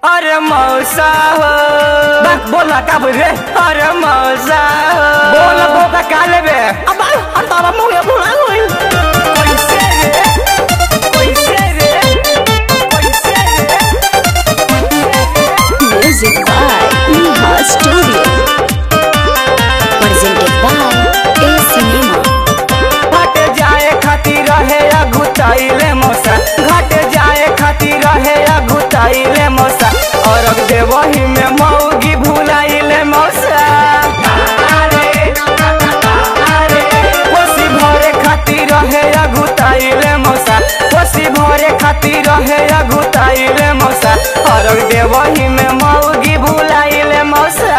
अरे मौसा हो बा, बोल ना का बोल रे अरे मौसा हो बोल बोका का लेबे अब अंतरा मुंह भुला गई कैसे रे कैसे रे कैसे रे Music by Neha Studio. Presented by A Cinema. घाट जाए खातिर रहे अगुताइले मौसा घाट जाए खातिर रहे अगुताइले मौसा और अब देवही में मौगी भुलाइले मौसा कोसी भरे खातिर रहे अगुताइले मौसा कोसी भरे खातिर रहे अगुताइले मौसा और अब देवही में मौगी भुलाइले मौसा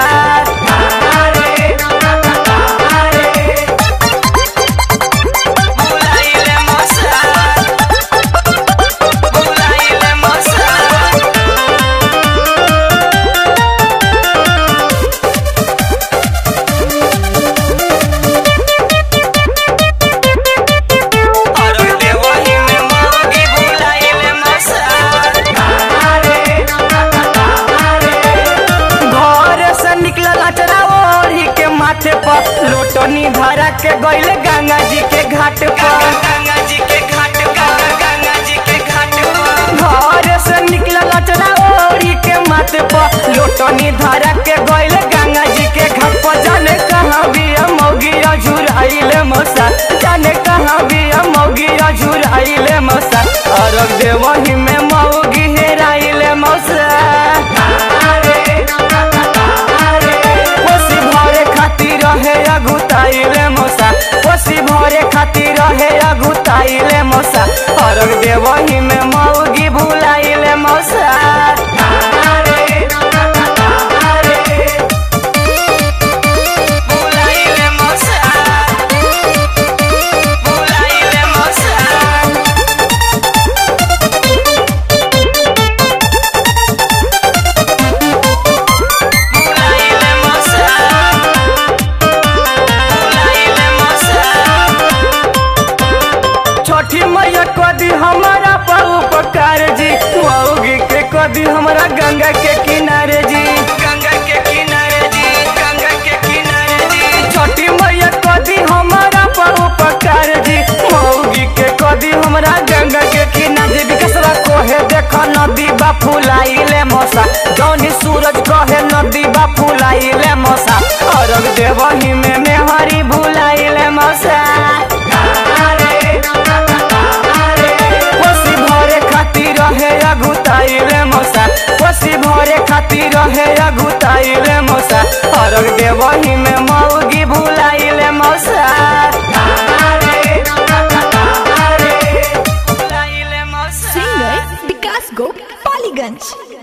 भुलाइले मौसा भुलाइले मौसा और देवही में मौगी भुलाइले मौसा घर से निकलल अचरा ओढ़ी के माथे पर लोटनी धरा के गइल गंगा जी के घाट पर गंगा जी के घाट पर गंगा जी के घाट पर घर से निकलल अचरा ओढ़ी के माथे पर लोटनी धरा के गइल गंगा जी के घाट पर जाने कहाँ भी मौगी झुराइले मौसा जाने कहाँ भी मौगी झुराइले मौसा और देवही में मौगी हेराइले मौसा कोसी भरे खातिर रहे अगुताइले मौसा कोसी भरे खातिर रहे अगुताइले मौसा और देवही में मौगी भुलाइले मौसा भुलाइले मौसा भुलाइले मौसा भुलाइले मौसा भुलाइले मौसा छोटी मैया कदी हमारा पर उपकार जी मौगी के कदी हमारा गंगा के किनारे जी गंगा के किनारे जी गंगा के किनारे जी छोटी मैया कदी हमारा पर उपकार जी मौगी के कदी हमारा गंगा के किनारे विकसरा कोहे देखा नदी बा फुलाइले मौसा जौनी सूरज कहे नदी बा फुलाइले मौसा और देवही में मेहरी भुलाइले मौसा कोसी भरे खातिर रहे अगुताइले मौसा कोसी भरे खातिर रहे अगुताइले मौसा और देवही में मौगी भुलाइले मौसा भुलाइले मौसा Singer Vikas Gop Paliganj.